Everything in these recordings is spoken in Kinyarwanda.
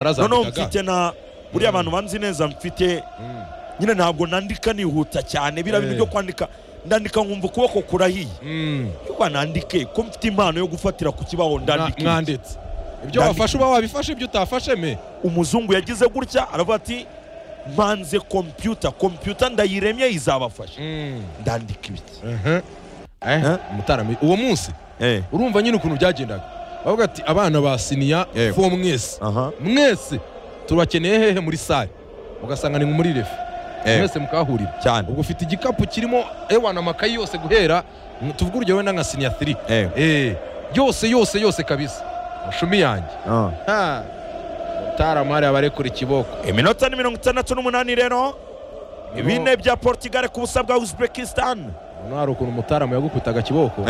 noneho yarazambukaga mfite na buriya abantu banzi neza mfite nyine ntabwo nandika nihuta cyane biriya bintu Eh. byo kwandika ndandika nkumva ukuboko kurahiye Mm. yuba nandike ko mfite impano yo gufatira ku kibaho Mwa- ndandike mwanditse ibyo Ndandika. wafashe uba wabifashe ibyo utafashe me umuzungu yagize gutya aravuga ati mpanze kompiyuta kompiyuta ndayiremye izabafasha ndandika ibiki Aha. Eh, Eh? Mutarama, uwo munsi Eh, urumva nyine ukuntu byagendaga bavuga ati abana ba siniya Yego. fo mwese aha mwese tubakeneye hehe muri sare mugasanga ni nko muri refe Eh. mwese mukahahurira cyane ubwo ufite igikapu kirimo ewana amakayi yose guhera mm, tuvuge urugero wenda nka siniya 3 Eh, eh yose yose yose kabisa mushumi yanjye ah. ha taramari abarekura ikiboko iminota ni mirongo itandatu n'umunani rero bine bya portugal ku busa bwa uzbekistan Hano hari ukuntu umutaramu yagukutaga kiboko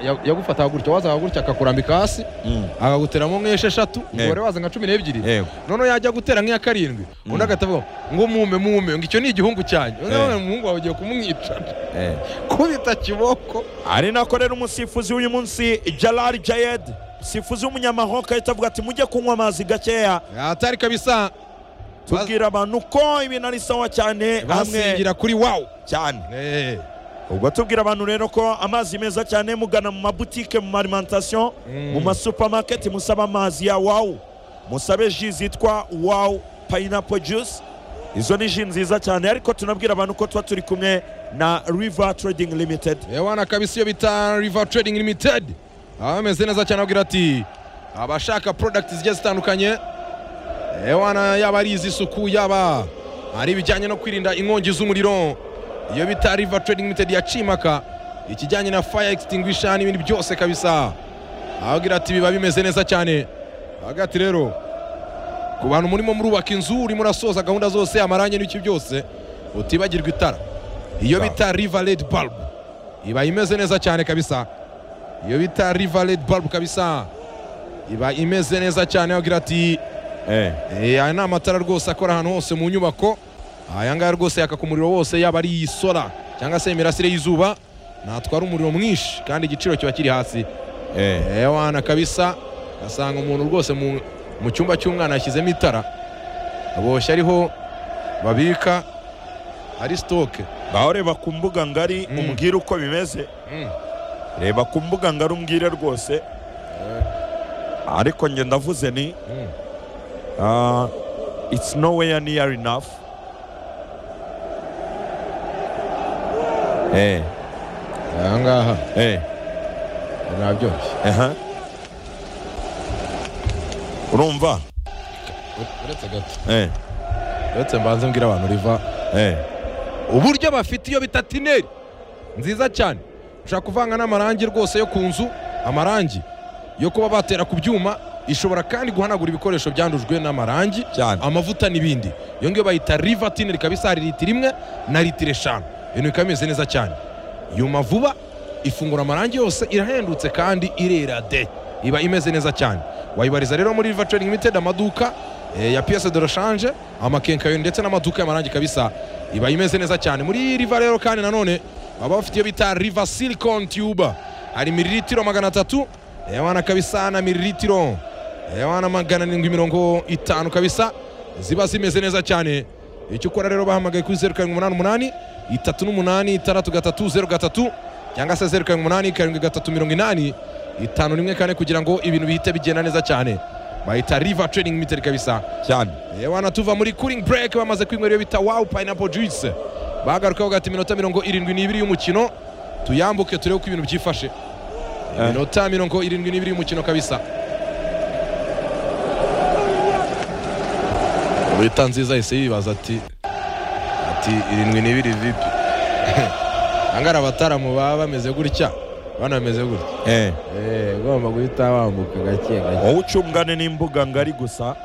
Ya- yagufataga gutya wazaga gutya akakurambika hasi Mm, akaguteramo nk'esheshatu umubare waza nka cumi n'ebyiri yego. noneho yajya gutera nk'iya karindwi undi agatavuga ngo mume mume ngo icyo ni igihungu cyanjye undi Eh. akavuga ngo umuhungu wawe ugiye kumwica kubita kiboko ari nako rero umusifuzi w'uyu munsi jalal jayed umusifuzi w'umunyamahanga ahita avuga ati mujye kunywa amazi gakeya atari kabisa tubwira abantu ko ibintu ari sawa cyane hamwe basingira kuri wawu cyane Eh. ubwo tubwira abantu rero ko amazi meza cyane mugana mu mabutike mu marimantasiyo Mm. mu masupamaketi musaba amazi ya wawu musabe ji zitwa wawu payinapo juyisi izo ni ji nziza cyane ariko tunabwira abantu ko tuba turi kumwe na riva trading limited ewana kabisa iyo bita river trading limited baba bameze neza cyane ababwira ati abashaka product zigiye zitandukanye ewana yaba ari iz'isuku yaba ari ibijyanye no kwirinda inkongi z'umuriro iyo bita river trading limited ya cimaka ikijyanye na fire extinguisher n'ibindi byose kabisa ababwira ati biba bimeze neza cyane ababwira ati rero ku bantu murimo murubaka inzu urimo urasoza gahunda zose amarangi n'iki byose utibagirwa itara iyo bita river red bulb iba imeze neza cyane kabisa iyo bita river red bulb kabisa iba imeze neza cyane agira ati "Eh, aya ni amatara rwose akora ahantu hose mu nyubako aya ngaya rwose yaka ku muriro wose yaba ari isola cyangwa se imirasire y'izuba natwara umuriro mwinshi kandi igiciro kiba kiri hasi ewana kabisa asanga umuntu rwose mu, mu cyumba cy'umwana yashyizemo itara aboshye ariho babika ari sitoke ngaho reba ku mbuga ngari Mm. umbwire uko bimeze reba ku mbuga ngari umbwire rwose ariko njye ndavuze ni Uh, it's nowhere near enough. Eh, aha ngaha eh, ntabyoroshye aha. Urumva? uretse gato Eh, uretse mbanze mbwira abantu riva eh, uburyo bafite iyo bita tineri nziza cyane ushobora kuvanga n'amarangi rwose yo ku nzu amarangi yo kuba batera ku byuma ishobora kandi guhanagura ibikoresho byandujwe n'amarangi cyane. amavuta n'ibindi iyo ngiyo bayita riva tineri kabisa hari litiro imwe na litiro eshanu ibintu bikaba bimeze neza cyane yuma vuba ifungura amarangi yose irahendutse kandi irera de iba imeze neza cyane wayibariza rero muri riva trading limited amaduka eh, ya piyese de roshanje amakenkayoni ndetse n'amaduka y'amarangi kabisa iba imeze neza cyane muri riva rero kandi nanone baba bafite iyo bita riva silicon tube hari mililitiro magana atatu ewana kabisa na mililitiro ewana magana arindwi mirongo itanu kabisa ziba zimeze neza cyane icyo ukora rero bahamagaye kuri zeru karindwi umunani umunani itatu n'umunani itandatu gatatu zeru gatatu cyangwa se zeru karindwi umunani karindwi gatatu mirongo inani itanu rimwe kane kugira ngo ibintu bihite bigenda neza cyane bahita riva training limited kabisa Cyane. yewana tuva muri cooling break bamaze kwinywera iyo bita wow pineapple juice bagaruka bavuga ati iminota mirongo irindwi n'ibiri y'umukino tuyambuke turebe uko ibintu byifashe Eh. iminota mirongo irindwi n'ibiri y'umukino kabisa bita nziza yahise yibaza ati ati irindwi n'ibiri vipi angara abataramu baba bameze gutya bana bameze gutya Eh, ugomba guhita wambuka gake gake wowe ucungane n'imbuga ngari gusa.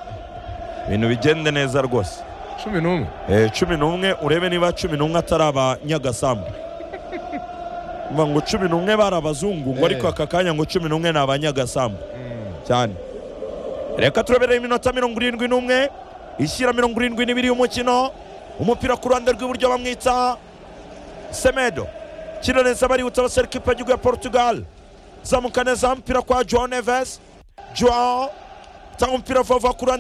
Ibintu bigende neza rwose. cumi n'umwe Eh, cumi n'umwe urebe niba cumi n'umwe atari abanyagasambu. Umva ngo cumi n'umwe bari abazungu ngo Eh. ariko aka kanya ngo cumi n'umwe ni abanyagasambu. cyane reka turebereye iminota mirongo irindwi n'umwe ishyira mirongo irindwi n'ibiri y'umukino umupira ku ruhande rw'iburyo bamwita semedo kino neza barihuta abasore kipe y'igihugu ya portugal zamuka neza umupira kwa joao neves joao cyangwa umupira vuba vuba ku ruhande